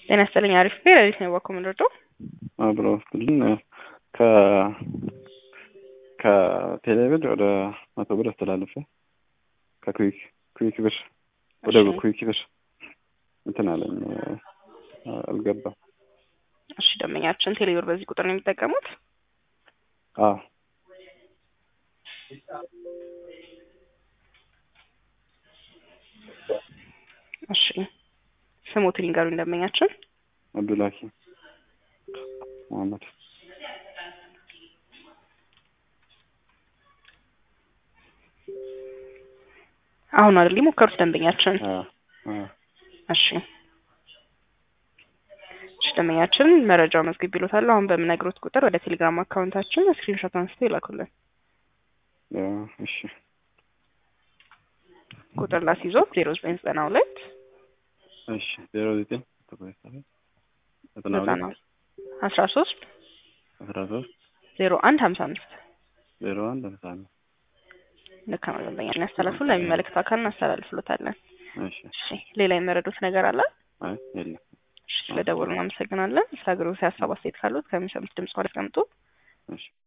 ጤና ይስጥልኝ። አሪፍ ቤ ሌሊት ነው የዋኮ ምንረዶ አብሮ ግን ከ ከቴሌብር ወደ መቶ ብር አስተላልፈ ከኩዊክ ኩዊክ ብር ወደ ኩዊክ ብር እንትን አለኝ አልገባም። እሺ ደንበኛችን ቴሌብር በዚህ ቁጥር ነው የሚጠቀሙት? አዎ እሺ ስሞትን ይንገሩኝ ደንበኛችን። አብዱላኪ መሐመድ አሁን አይደል የሞከሩት ደንበኛችን? እሺ እሺ ደንበኛችን መረጃው መዝግብ ይሎታል። አሁን በምነግሮት ቁጥር ወደ ቴሌግራም አካውንታችን ስክሪንሾት አንስተው ይላኩልን። እሺ ቁጥር ላስይዞት ዜሮ ዘጠኝ ዘጠና ሁለት እሺ ዜሮ ዘጠኝ ዘጠና ዘጠና ሁለት አስራ ሶስት አስራ ሶስት ዜሮ አንድ ሀምሳ አምስት ዜሮ አንድ ሃምሳ አምስት ልክ ነው ደንበኛ እናስተላልፉ ለሚመለከተው አካል እናስተላልፍሎታለን። እሺ እሺ ሌላ የመረዱት ነገር አለ? አይ የለም እሺ ስለደወሉ እናመሰግናለን። ስለ አገልግሎት ሀሳብ አስተያየት ካሉት ከሚሰሙት ድምጽ ኋላ ያስቀምጡ። እሺ